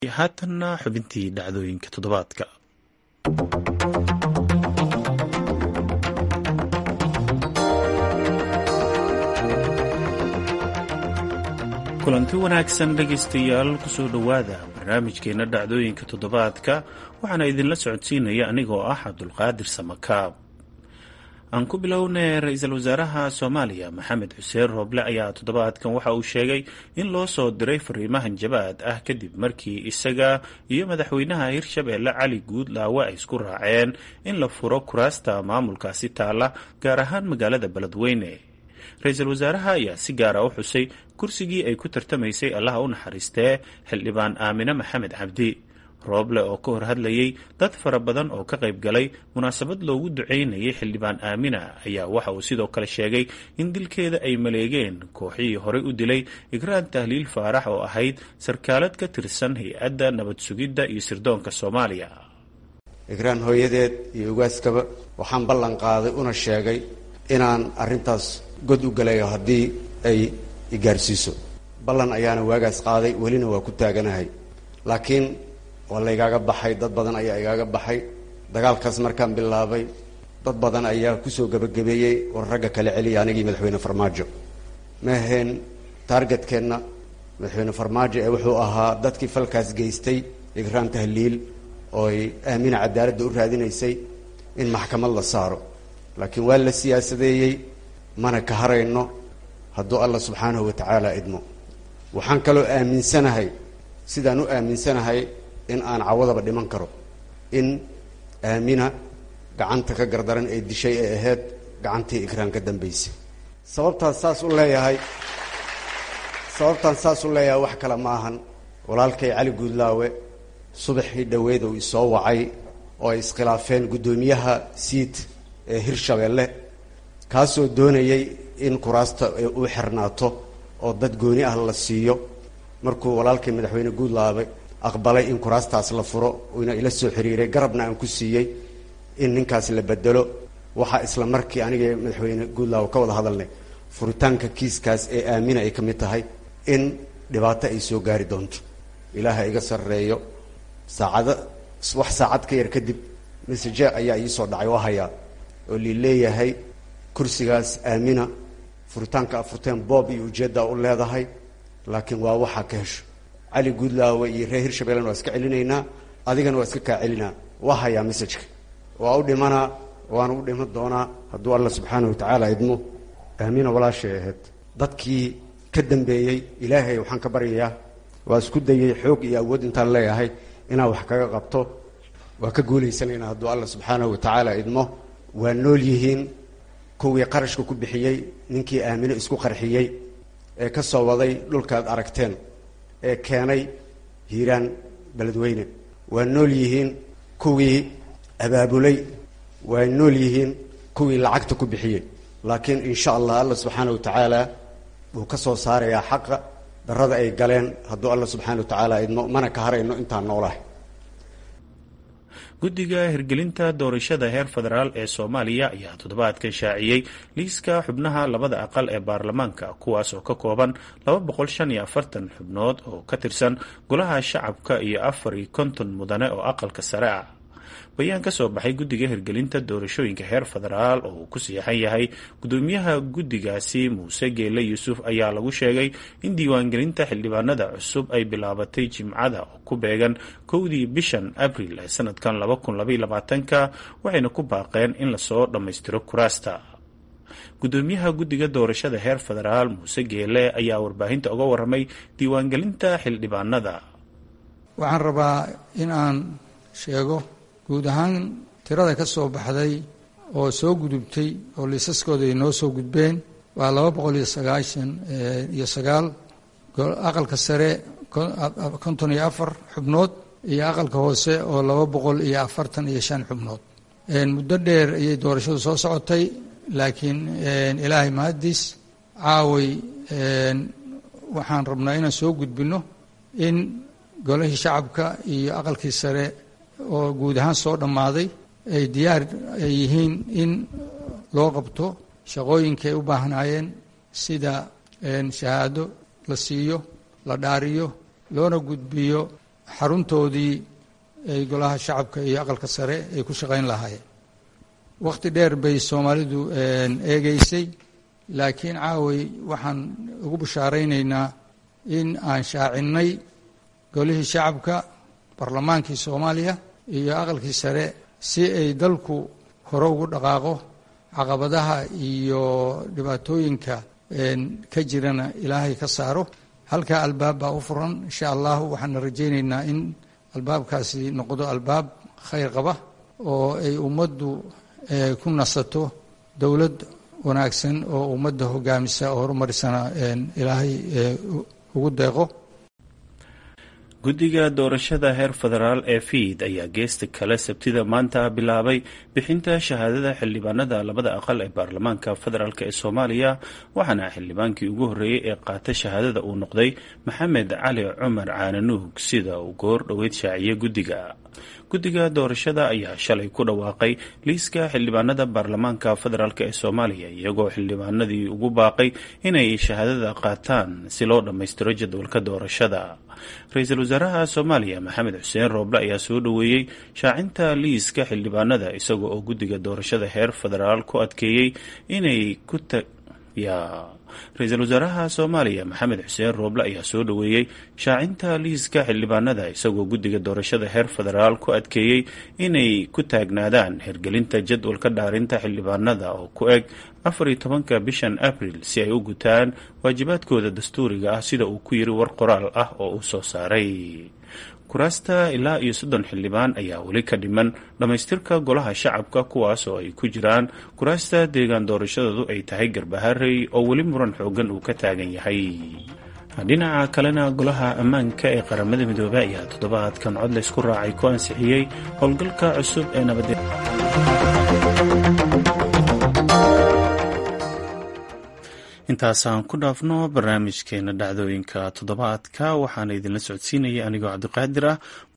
haatanna xubintii dhacdooyinka toddobaadka kulanti wanaagsan dhegaystayaal kusoo dhowaada barnaamijkeenna dhacdooyinka toddobaadka waxaana idinla socodsiinaya anigoo ah cabdulqaadir samakaab aan ku bilownay ra-iisul wasaaraha soomaaliya maxamed xuseen rooble ayaa toddobaadkan waxa uu sheegay in loo soo diray fariimahan jabaad ah kadib markii isaga iyo madaxweynaha hirshabeelle cali guudlaawe ay isku raaceen in la furo kuraasta maamulkaasi taala gaar ahaan magaalada beledweyne ra-iisul wasaaraha ayaa si gaara u xusay kursigii ay ku tartamaysay allaha u naxariistee xildhibaan aamine maxamed cabdi rooble oo ka hor hadlayay dad fara badan oo ka qayb galay munaasabad loogu duceynayay xildhibaan aamina ayaa waxa uu sidoo kale sheegay in dilkeeda ay maleegeen kooxihii horey u dilay igraan tahliil faarax oo ahayd sarkaalad ka tirsan hay-adda nabad sugidda iyo sirdoonka soomaaliya igraan hooyadeed iyo ugaaskaba waxaan ballan qaaday una sheegay inaan arrintaas god u galayo haddii ay igaarsiiso ballan ayaana waagaas qaaday welina waa ku taaganahay laakiin waa laygaaga baxay dad badan ayaa igaaga baxay dagaalkaas markaan bilaabay dad badan ayaa kusoo gebagabeeyey war ragga kale celiya anigii madaxweyne farmaajo ma ahayn taargetkeenna madaxweyne farmaajo ee wuxuu ahaa dadkii falkaas geystay igraan tahliil ooy aamina cadaaladda u raadinaysay in maxkamad la saaro laakiin waa la siyaasadeeyey mana ka harayno hadduu allah subxaanahu wa tacaala idmo waxaan kaloo aaminsanahay sidaan u aaminsanahay in aan cawadaba dhiman karo in aamina gacanta ka gardaran ee dishay ee ahayd gacantii igraan ka dambaysay sababtaan saas u leeyahay sababtaan saas u leeyahay wax kale ma ahan walaalkay cali guudlaawe subaxii dhoweed uu isoo wacay oo ay iskhilaafeen guddoomiyaha siid ee hirshabeelle kaasoo doonayay in kuraasta uu xirnaato oo dad gooni ah la siiyo markuu walaalkay madaxweyne guudlaawe aqbalay in kuraastaas la furo uuna ila soo xiriiray garabna aan ku siiyey in ninkaas la bedelo waxaa isla markii aniga madaxweyne guudlaawe ka wada hadalnay furitaanka kiiskaas ee aamina ay ka mid tahay in dhibaato ay soo gaari doonto ilaaha iga sarreeyo saacada wax saacad ka yar kadib message ayaa iisoo dhacay waa hayaa oo lii leeyahay kursigaas aamina furitaanka afurteen boob iyo ujeeddaa u leedahay laakiin waa waxaa ka hesho cali guudlaawe iyo reer hirshabellena waa iska celinaynaa adigana waa iska kaa celinaa waa hayaa messajka waa u dhimanaa waana u dhiman doonaa hadduu alla subxaana wa tacaala idmo aamina walaashay ahayd dadkii ka dambeeyey ilaahay waxaan ka baryayaa waa isku dayay xoog iyo awood intaan leeyahay inaa wax kaga qabto waa ka guulaysanaynaa hadduu alla subxaanahu wa tacaala idmo waa nool yihiin kuwii qarashka ku bixiyey ninkii aamino isku qarxiyey ee ka soo waday dhulkaad aragteen ee keenay hiiraan beledweyne waa nool yihiin kuwii abaabulay waa nool yihiin kuwii lacagta ku bixiyey laakiin insha allah alla subxaana wa tacaala wuu ka soo saarayaa xaqa darada ay galeen hadduu alla subxaana wa tacaala idmo mana ka harayno intaan noolahay guddiga hirgelinta doorashada heer federaal ee soomaaliya ayaa toddobaadkan shaaciyey liiska xubnaha labada aqal ee baarlamaanka kuwaas oo ka kooban xubnood oo ka tirsan golaha shacabka iyo afar iyo konton mudane oo aqalka sare ah bayaan ka soo baxay guddiga hirgelinta doorashooyinka heer federaal oo uu ku siixan yahay gudoomiyaha guddigaasi muuse geele yuusuf ayaa lagu sheegay in diiwaangelinta xildhibaanada cusub ay bilaabatay jimcada oo ku beegan kowdii bishan abril ee sanadkan ka waxayna ku baaqeen in lasoo dhammaystiro kuraasta gudoomiyaha guddiga doorashada heer federaal muuse geele ayaa warbaahinta uga waramay diiwaangelinta xildhibaanada waxaan rabaa in aan sheego guud ahaan tirada ka soo baxday oo soo gudubtay oo liisaskooda ay noo soo gudbeen waa laba boqol iyo sagaashan iyo sagaal aqalka sare konton iyo afar xubnood iyo aqalka hoose oo laba boqol iyo afartan iyo shan xubnood muddo dheer ayay doorashadu soo socotay laakiin ilaahay mahaddiis caaway waxaan rabnaa inaan soo gudbinno in golihii shacabka iyo aqalkii sare oo guud ahaan soo dhammaaday ay diyaar ay yihiin in loo qabto shaqooyinka ay u baahnaayeen sida shahaado la siiyo la dhaariyo loona gudbiyo xaruntoodii ay golaha shacabka iyo aqalka sare ay ku shaqayn lahaayeen wakhti dheer bay soomaalidu eegeysay laakiin caaway waxaan ugu bashaaraynaynaa in aan shaacinnay golihii shacabka barlamaankii soomaaliya iyo aqalkii sare si ay dalku hore ugu dhaqaaqo caqabadaha iyo dhibaatooyinka ka jirana ilaahay ka saaro halkaa albaab baa u furan insha allahu waxaana rajaynaynaa in albaabkaasi noqdo albaab khayr qaba oo ay ummaddu ku nasato dowlad wanaagsan oo ummadda hogaamisa oo horumarisana ilaahay ugu deeqo guddiga doorashada heer federaal ee fiid ayaa geesta kale sabtida maanta bilaabay bixinta shahaadada xildhibaanada labada aqal ee baarlamaanka federaalk ee soomaaliya waxaana xildhibaankii ugu horreeyey ee qaata shahaadada uu noqday maxamed cali cumar caananuug sida uu goor dhoweyd shaaciyey guddiga guddiga doorashada ayaa shalay ku dhawaaqay liiska xildhibaanada baarlamaanka federaalk ee soomaaliya iyagoo xildhibaanadii ugu baaqay inay shahaadada qaataan si loo dhammaystiro jadwalka doorashada ra-iisul wasaaraha soomaaliya maxamed xuseen rooble ayaa soo dhoweeyey shaacinta liiska xildhibaanada isaga oo guddiga doorashada heer federaal ku adkeeyey inay ku ra-iisul wasaaraha soomaaliya maxamed xuseen rooble ayaa soo dhoweeyey shaacinta liiska xildhibaanada isagoo guddiga doorashada heer federaal ku adkeeyey inay ku taagnaadaan hirgelinta jadwalka dhaarinta xildhibaanada oo ku eg afar iyo tobanka bishan abril si ay u gutaan waajibaadkooda dastuuriga ah sida uu ku yiri war qoraal ah oo uu soo saaray kuraasta ilaa iyo soddon xildhibaan ayaa weli ka dhiman dhammaystirka golaha shacabka kuwaas oo ay ku jiraan kuraasta deegaan doorashadoodu ay tahay garbaharey oo weli muran xoogan uu ka taagan yahay dhinaca kalena golaha ammaanka ee qaramada midoobey ayaa toddobaadkan cod laysku raacay ku ansixiyey howlgalka cusub ee nabadee intaasaan ku dhaafno barnaamijkeena dhacdooyinka toddobaadka waxaana idinla socodsiinaya anigoo cabdiqaadir ah